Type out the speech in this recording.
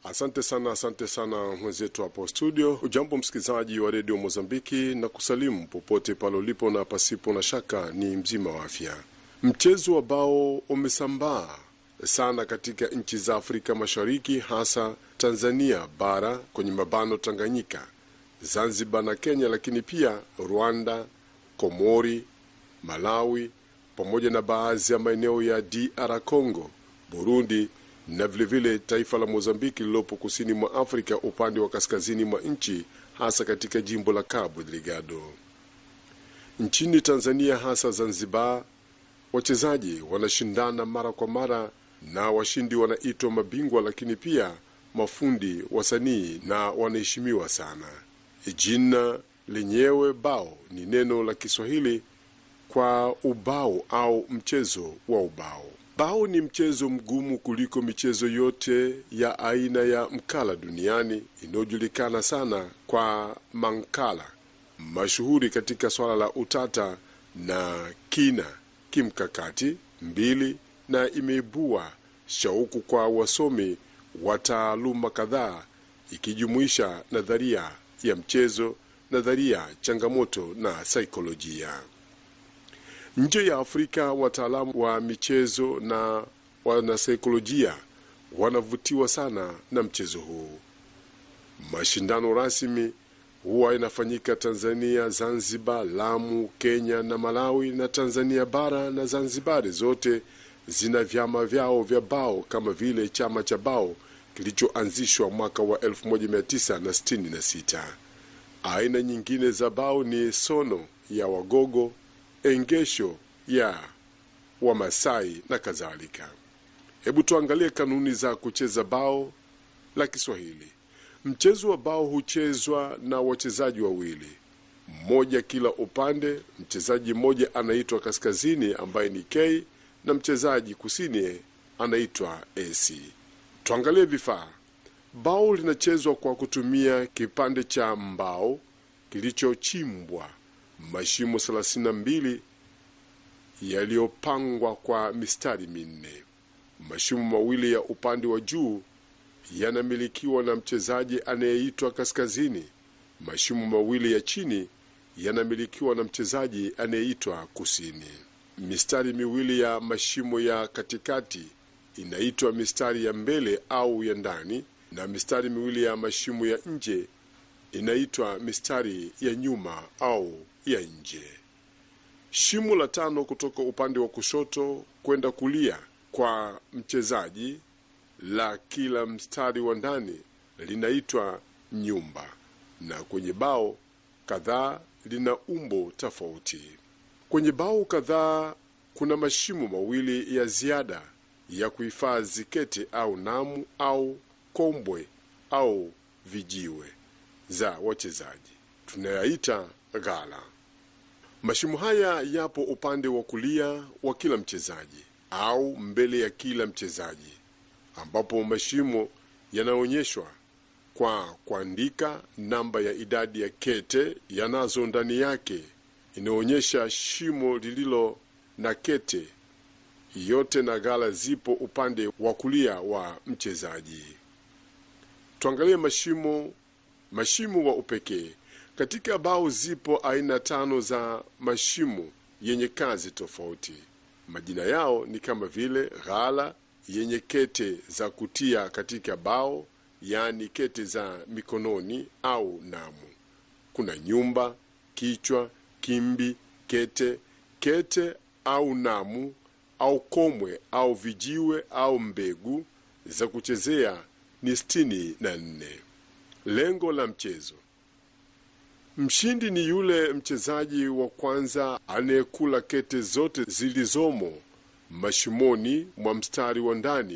Asante sana, asante sana mwenzetu hapo studio. Ujambo msikilizaji wa redio Mozambiki na kusalimu popote pale ulipo, na pasipo na shaka ni mzima wa afya. Mchezo wa bao umesambaa sana katika nchi za Afrika Mashariki, hasa Tanzania bara kwenye mabano Tanganyika, Zanzibar na Kenya, lakini pia Rwanda, Komori, Malawi pamoja na baadhi ya maeneo ya DR Congo, Burundi na vilevile vile taifa la Mozambiki lililopo kusini mwa Afrika upande wa kaskazini mwa nchi, hasa katika jimbo la Cabo Delgado. Nchini Tanzania, hasa Zanzibar, wachezaji wanashindana mara kwa mara na washindi wanaitwa mabingwa, lakini pia mafundi, wasanii na wanaheshimiwa sana. Jina lenyewe bao ni neno la Kiswahili kwa ubao au mchezo wa ubao. Bao ni mchezo mgumu kuliko michezo yote ya aina ya mkala duniani inayojulikana sana kwa mankala, mashuhuri katika swala la utata na kina kimkakati mbili, na imeibua shauku kwa wasomi wa taaluma kadhaa, ikijumuisha nadharia ya mchezo, nadharia changamoto na saikolojia. Nje ya Afrika, wataalamu wa michezo na wanasaikolojia wanavutiwa sana na mchezo huu. Mashindano rasmi huwa inafanyika Tanzania, Zanzibar, Lamu, Kenya na Malawi, na Tanzania bara na Zanzibari zote zina vyama vyao vya bao kama vile chama cha bao kilichoanzishwa mwaka wa 1966. Aina nyingine za bao ni sono ya Wagogo, engesho ya Wamasai na kadhalika. Hebu tuangalie kanuni za kucheza bao la Kiswahili. Mchezo wa bao huchezwa na wachezaji wawili, mmoja kila upande. Mchezaji mmoja anaitwa kaskazini, ambaye ni K, na mchezaji kusini anaitwa AC. Tuangalie vifaa. Bao linachezwa kwa kutumia kipande cha mbao kilichochimbwa mashimo 32 yaliyopangwa kwa mistari minne. Mashimo mawili ya upande wa juu yanamilikiwa na mchezaji anayeitwa kaskazini. Mashimo mawili ya chini yanamilikiwa na mchezaji anayeitwa kusini. Mistari miwili ya mashimo ya katikati inaitwa mistari ya mbele au ya ndani, na mistari miwili ya mashimo ya nje inaitwa mistari ya nyuma au ya nje. Shimo la tano kutoka upande wa kushoto kwenda kulia kwa mchezaji la kila mstari wa ndani linaitwa nyumba, na kwenye bao kadhaa lina umbo tofauti. Kwenye bao kadhaa kuna mashimo mawili ya ziada ya kuhifadhi kete au namu au kombwe au vijiwe za wachezaji tunayaita ghala. Mashimo haya yapo upande wa kulia wa kila mchezaji au mbele ya kila mchezaji, ambapo mashimo yanaonyeshwa kwa kuandika namba ya idadi ya kete yanazo ndani yake, inaonyesha shimo lililo na kete yote, na ghala zipo upande wa kulia wa mchezaji. Tuangalie mashimo mashimo wa upekee katika bao. Zipo aina tano za mashimo yenye kazi tofauti. Majina yao ni kama vile ghala yenye kete za kutia katika bao, yaani kete za mikononi au namu. Kuna nyumba, kichwa, kimbi, kete, kete au namu au komwe au vijiwe au mbegu za kuchezea ni sitini na nne. Lengo la mchezo: mshindi ni yule mchezaji wa kwanza anayekula kete zote zilizomo mashimoni mwa mstari wa ndani